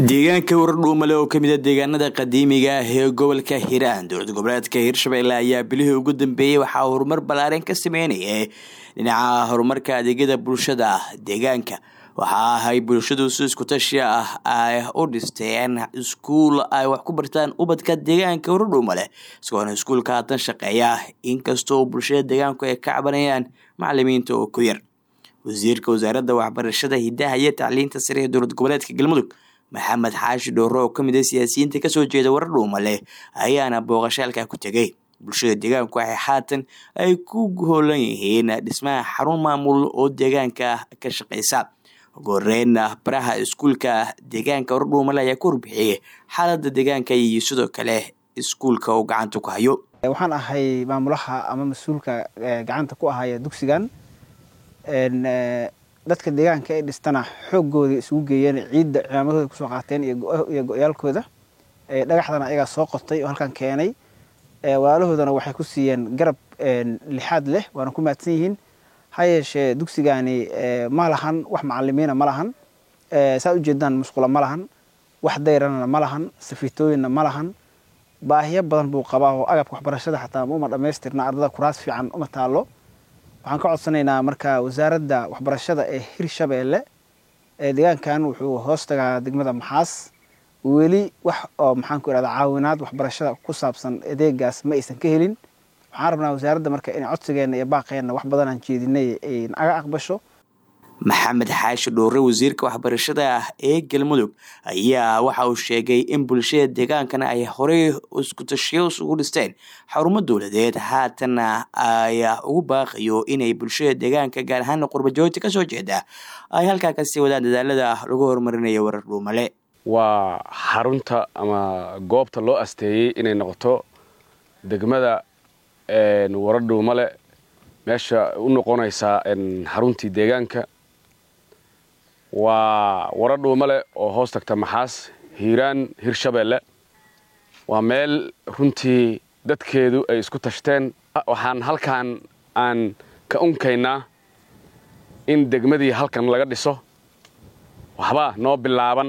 deegaanka wardhuumale oo kamid a deegaanada qadiimiga ah ee gobolka hiiraan dowlad goboleedka hiirshabelle ayaa bilihii ugu dambeeyey waxaa horumar ballaaran ka sameynayay dhinaca horumarka adeegyada bulshada deegaanka waxaa ahay bulshadu si iskutashi ah ay u dhisteen iskuul ay wax ku bartaan ubadka deegaanka wardhuumale isagoona iskuulka haatan shaqeeya inkastoo bulshada deegaanku ay ka cabanayaan macalimiinta oo ku yar wasiirka wasaaradda waxbarashada hidaha iyo tacliinta sare ee dowlad goboleedka galmudug maxamed xaashi dhoore oo kamid a siyaasiyiinta kasoo jeeda warar dhuumale ayaana booqashaalka ku tegay bulshada deegaanku waxay haatan ay ku hoolan yihiin dhismaha xarun maamul oo deegaanka ka shaqeysa ugu horeynna baraha iskuulka deegaanka warar dhuumale ayaa ku warbixiyey xaalada deegaanka iyo sidoo kale iskuulka uu gacanta ku hayo waxaan ahay maamulaha ama mas-uulka gacanta ku ahaya dugsigan dadka deegaanka ay dhistana xooggooda isugu geeyeen ciidda cimaamadooda kusoo qaateen iyo go-yaalkooda dhagaxdana ayagaa soo qotay oo halkan keenay walaalahoodana waxay ku siiyeen garab lixaad leh waana ku mahadsan yihiin ha yeeshee dugsigani ma lahan wax macalimiina ma lahan saad ujeedaan musqula ma lahan wax dayrana ma lahan safiitooyinna ma lahan baahiyo badan buu qabaa oo agabka waxbarashada xataa uma dhamaystirna ardada kuraas fiican uma taalo waxaan ka codsanaynaa marka wasaaradda waxbarashada ee hirshabeelle deegaankan wuxuu hoos tagaa degmada maxaas weli wax oo maxaanku irahda caawinaad waxbarashada ku saabsan adeegaas ma aysan ka helin waxaan rabnaa wasaaradda marka inay codsigeenna iyo baaqeenna wax badan aan jeedinay ay naga aqbasho maxamed xaashi dhoore wasiirka waxbarashada ah ee galmudug ayaa waxa uu sheegay in bulshada deegaankana ay horey iskutashiyo ugu dhisteen xarumo dowladeed haatanna ay ugu baaqayo inay bulshada deegaanka gaar ahaana qurbajoogta kasoo jeeda ay halkaa kasii wadaan dadaalada lagu horumarinayo warar dhuumale waa xarunta ama goobta loo asteeyey inay noqoto degmada warar dhuumale meesha u noqonaysaa xaruntii deegaanka waa wara dhuumale oo hoos tagta maxaas hiiraan hirshabeelle waa meel runtii dadkeedu ay isku tashteen waxaan halkan aan ka unkaynaa in degmadii halkan laga dhiso waxba noo bilaaban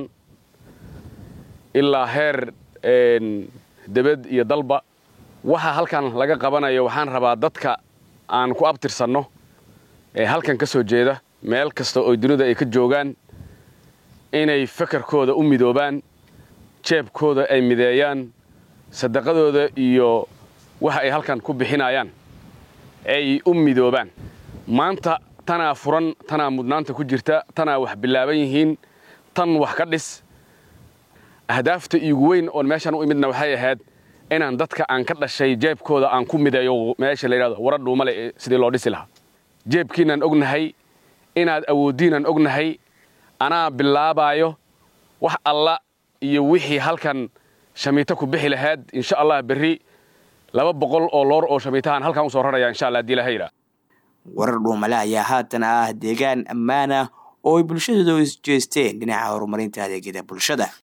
ilaa heer debed iyo dalba waxa halkan laga qabanayo waxaan rabaa dadka aan ku abtirsanno ee halkan ka soo jeeda meel kasta oo dunida ay ka joogaan inay fakarkooda u midoobaan jeebkooda ay mideeyaan sadaqadooda iyo waxa ay halkan ku bixinayaan ay u midoobaan maanta tanaa furan tanaa mudnaanta ku jirta tanaa wax bilaaban yihiin tan wax ka dhis ahdaafta iigu weyn oon meeshaan u imidna waxay ahayd inaan dadka aan ka dhashay jeebkooda aan ku mideeyo meesha la yidhahdo wara dhuumale sidii loo dhisi lahaa jeebkiinaan ognahay inaad awooddiinaan ognahay anaa bilaabaayo wax alla iyo wixii halkan shamiito ku bixi lahayd insha allah berri laba boqol oo loor oo shamiitahaan halkan u soo raraya insha allah haddii lahayra warar dhuumale ayaa haatan ah deegaan ammaan ah oo ay bulshadooda isjeesteen dhinaca horumarinta adeegyada bulshada